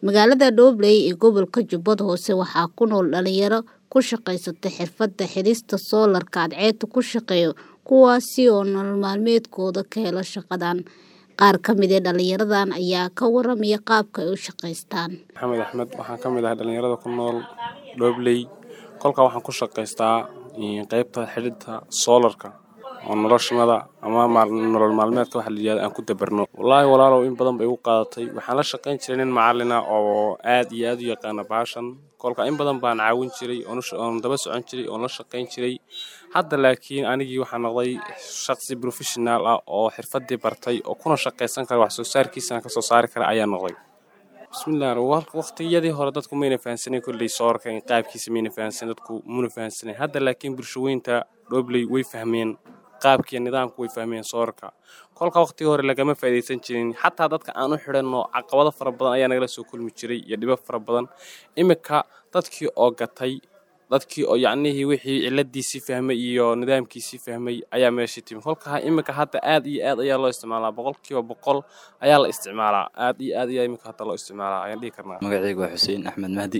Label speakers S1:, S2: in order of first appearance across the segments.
S1: Magaalada Dhobley ee gobolka Jubbada Hoose waxaa ku nool dhalinyaro ku shaqaysata xirfadda xidhista soolarka cadceedda ku shaqeeya kuwaasi oo nolol maalmeedkooda ka hela shaqadan. Qaar ka mid ah dhalinyaradan ayaa ka waramaya qaabka ay u shaqaystaan.
S2: Maxamed Axmed waxaan ka mid ahay dhalinyarada ku nool Dhobley. Kolka waxaan ku shaqaystaa qaybta xidhidda soolarka oo noloshanada ama nolol maalmeedka waxa la yiraahdo aan ku dabarno. Wallaahi walaalow in badan bay igu qaadatay. Waxaan la shaqayn jiray nin macallin ah oo aad iyo aad u yaqaana bahashan. Kolka in badan baan caawin jiray oon daba socon jiray oon la shaqayn jiray. Hadda laakiin anigii waxaan noqday shaqsi professional ah oo xirfaddii bartay oo kuna shaqaysan kara wax soo saarkiisana ka soo saari kara ayaan noqday. Bismillah waqtiyadii hore dadku mayna fahansanin kolley soolarka in qaabkiisa mayna fahansanin dadku muna fahansanin. Hadda laakiin bulshaweynta Dhobley way fahmeen qaabkiiyo nidaamka way fahmeen soolarka. Kolka waqtigii hore lagama faa'iideysan jirin. Xataa dadka aan u xidhanno caqabado fara badan ayaa nagala soo kulmi jiray iyo dhibab fara badan. Imika dadkii oo gatay dadkii oo yacnihii wixii ciladiisii fahmay iyo nidaamkiisii fahmay ayaa meeshii timi. Kolka imika hadda aad iyo aad ayaa loo isticmaalaa boqolkiiba boqol ayaa la isticmaalaa. Aad iyo aad ayaa imika hadda loo isticmaalaa ayaan dhihi karnaa.
S3: Magacaygu waa Xuseen Axmed Mahdi.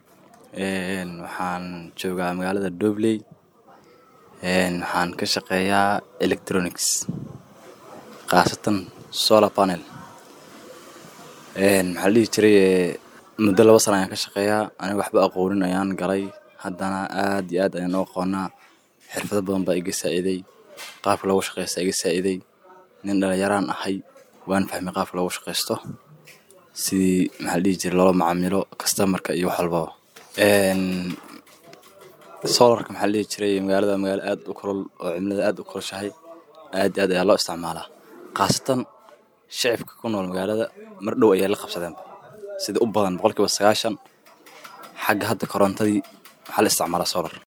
S3: Waxaan joogaa magaalada Dhobley. Waxaan ka shaqeeyaa electronics khaasatan solar panel. Maxaa la dhihi jiray muddo laba sano ayaan ka shaqeeyaa aniga waxba aqoonin ayaan galay haddana aad iyo aad ayaan u aqoonaa xirfado badan baa iga saa'iday qaabka loogu shaqeysto iga saa'iday nin dhalinyaraan ahay waan fahmay qaabka loogu shaqeysto sidii maxaa la dhihi jiray loola macaamilo customerka iyo wax walbaba solarka maxaa la dhihi jiray magaalada magaalo aad u kulul oo cimilada aad u kulushahay aad iyo aad ayaa loo isticmaalaa khaasatan shicibka ku nool magaalada mar dhow ayay la qabsadeen sida u badan boqolkiiba sagaashan xagga hadda korontadii waxaa la isticmaalaa solar